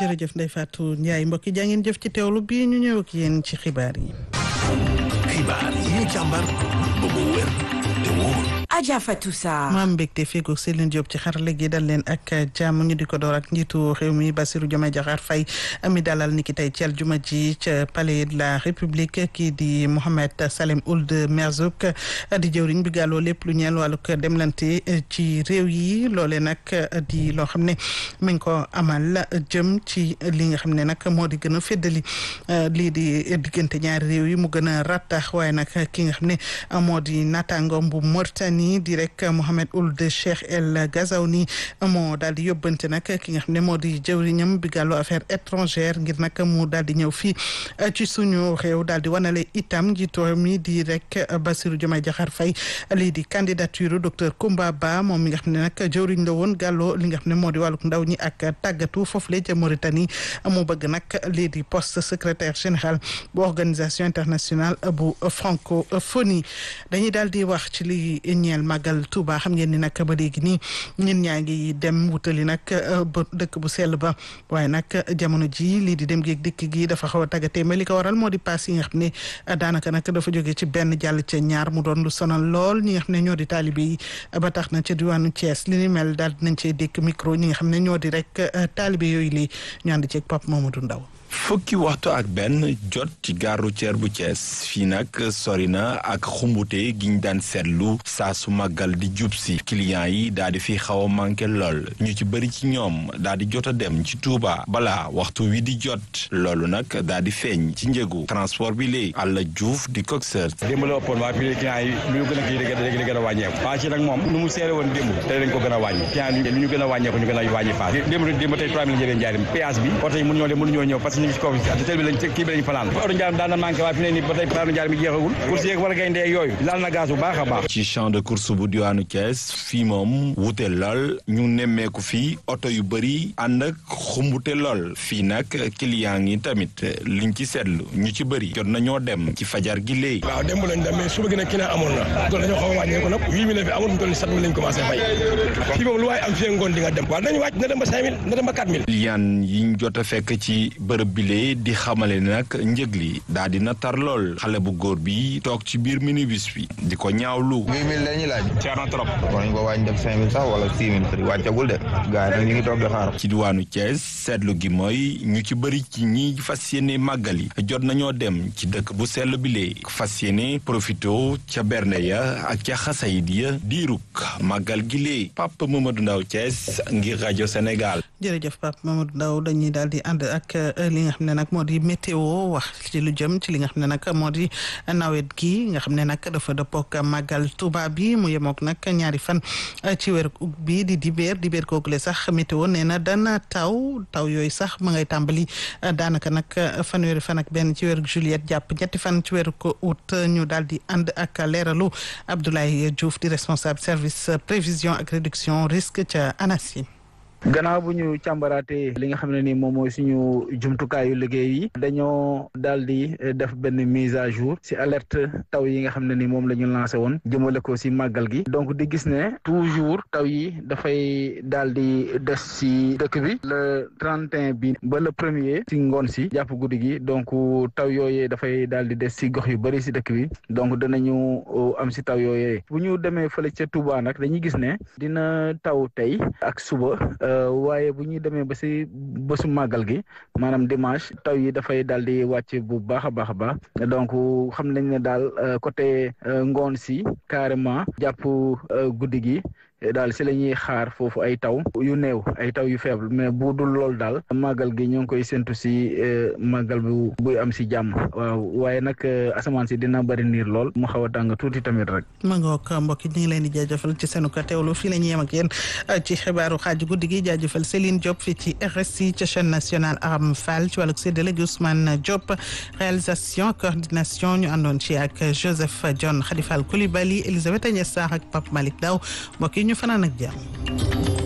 jërëjëf Ndeye Fatou Ndiaye mbokk yi jaa ngeen jëf ci teewlu bii ñu ñëw ak yéen ci xibaar yi. xibaar yi ñu càmbar ba mu wér te wóor. Adja Fatou Sarr. maam mbégte feegoog Céline Diop ci xarale gi dal leen ak jàmm ñu di ko door ak njiitu réew mi Bassirou Diomaye Diakhar Faye mi dalal niki tey ci aljuma ji ca palais de la république kii di Mohamed Salem Ould Merzouk di jëwriñ bi gàlloo lépp lu ñeel wàllug demlante ci réew yi loole nag di loo xam ne mi ngi ko amal jëm ci li nga xam ne nag moo di gën a féddali lii di diggante ñaari réew yi mu gën a rattax waaye nag ki nga xam ne moo di naataangoom bu Mauritanie di rek Mohamed Ould Cheikh El Ghazouani moo daal di yóbbante nag ki nga xam ne moo di jëwriñam bi gàllu affaire étrangère ngir nag mu daal di ñëw fii ci suñu réew daal di wanale itam njiitu réew mi di rek Bassirou Diomaye Diakhar Faye lii di candidature docteur Koumba Ba moom mi nga xam ne nag jëwriñ la woon gàlloo li nga xam ne moo di wàlluk ndaw ñi ak tàggatu foofu la ca Mauritanie mu bëgg nag lii di poste secrétaire général bu organisation internationale bu francophonie dañuy daal di wax ci li ñeel màggal Touba xam ngeen ni nag ba léegi nii ñun ñaa ngi dem wutali nag ba dëkk bu sell ba waaye nag jamono ji lii di dem géeg dikk gi dafa xaw a tàggatee mais li ko waral moo di paas yi nga xam ne daanaka nag dafa jóge ci benn jàll ca ñaar mu doon lu sonal lool ñi nga xam ne ñoo di taalibe yi ba tax na ca diwaanu Thiès li ni mel daal dinañ cee dékk micro ñi nga xam ne ñoo di rek taalibe yooyu lii ñu ànd ceeg Pape Mamadou Ndaw fukki waxtu ak benn jot ci gare routière bu Thiès fii nag sori na ak xumbute giñ daan seetlu saa su màggal di jub si clients yi daal di fi xaw a manqué lool ñu ci bëri ci ñoom daal di jot a dem ci Touba balaa waxtu wi di jot loolu nag daal di feeñ ci njëgu transport bi léegi Alla Diouf di coxeur. démb la ëppoon waa fii clients yi lu ñu gën a kii léegi di gën a wàññeeku paas yi nag moom nu mu seere woon démb tey dañ ko gën a wàññi clients yi lu ñu gën a wàññeeku ñu gën a wàññi paas démb démb tey 3 000 jëlee njaarim péage bi oto yi mënuñoo dem mënuñoo ñëw parce que ñu ngi ci kaw te bi lañ kii bi lañ fanaan oto njaarim daan na manqué waaye fi ne nii ba tey plaanu njaarim yi jeexagul course yeeg war a gaynde yooyu laal na gaz bu baax a baax ci champ de course bu diwaanu Thiès fii moom wute lool ñu nemmeeku fii oto yu bëri ànd ak xumbute lool fii nag client yi tamit liñ ci seetlu ñu ci bëri jot nañoo dem ci fajar gi léegi waaw démb lañ dem mais suba gi nag client amoon na tool dañoo xaw a wàññeeku nag huit mille fi amoon mu toll ni sept mille lañ commencé fay fii moom lu waaye am fii ngoon di nga dem waaw nañu wàcc na dem ba cinq mille na dem ba quatre mille client yiñ jot a fekk ci bërëb bile di xamale nag njëg li daal dina tar lool xale bu góor bi toog ci biir minibus bi di ko ñaawlu. huit mille la ñuy laaj. cher na trop. war nañ ko wàññi def cinq mille sax wala six mille prix wàccagul de. gars yi nag ñu ngi toog di xaar. ci diwaanu Thiès seetlu gi mooy ñu ci bëri ci ñi fas yéene màggal yi jot nañoo dem ci dëkk bu sell bi lee fas yéene profito ca bernde ya ak ca xasayid ya diiruk màggal gi lee Pape Mamadou Ndaw Thiès ngir rajo Sénégal. jërëjëf Pape Mamadou Ndaw dañuy daal di ànd ak li nga xam ne nag moo di météo wax ci lu jëm ci li nga xam ne nag moo di nawet gi nga xam ne nag dafa dëppook màggal Tuuba bi mu yemook nag ñaari fan ci weer bi di dibéer dibéer koogule sax météo nee na dana taw taw yooyu sax ma ngay tàmbali daanaka nag fanweeri fan ak benn ci weeru juillet jàpp ñetti fan ci weeru ko août ñu daal di ànd ak leeralu Abdoulaye Diouf di responsable service prévision ak réduction risque ca ANACIM gannaaw bu ñu càmbaraatee li nga xam ne ni moom mooy suñu jumtukaayu liggéey yi dañoo daal di def benn mise à jour si alerte taw yi nga xam ne ni moom la ñu lancé woon jëmale ko si màggal gi donc di gis ne toujours taw yi dafay daal di des si dëkk bi le 31 bi ba le premier si ngoon si jàpp guddi gi donc taw yooyee dafay daal di des si gox yu bëri si dëkk bi donc danañu am si taw yooyee bu ñu demee fële ca Touba nag dañuy gis ne dina taw tey ak suba. waaye bu ñuy demee ba si bésu màggal gi maanaam dimanche taw yi dafay daal di wàcc bu baax a baax a baax donc xam nañ ne daal côté ngoon si carrément jàpp guddi gi daal si la ñuy xaar foofu ay taw yu néew ay taw yu faible mais bu dul loolu daal màggal gi ñoo ngi koy séntu si màggal bu buy am si jàmm waaw waaye nag asamaan si dina bëri niir lool mu xaw a tàng tuuti tamit rek. ma ngoog mbokk yi ñu ngi leen di jaajëfal ci seenu ko teewlu fii la ñuy yem ak yéen ci xibaaru xaaju guddi gi jaajëfal Céline Diop fii ci RSI ca chaîne nationale Aram Fall ci wàllug séddale gi Ousmane Diop réalisation coordination ñu àndoon ci ak Joseph John Khadifal Coulibaly Elisabeth Agnès Sarr ak Pape Malick Daw mbokk yi ñu fanaan ak jàmm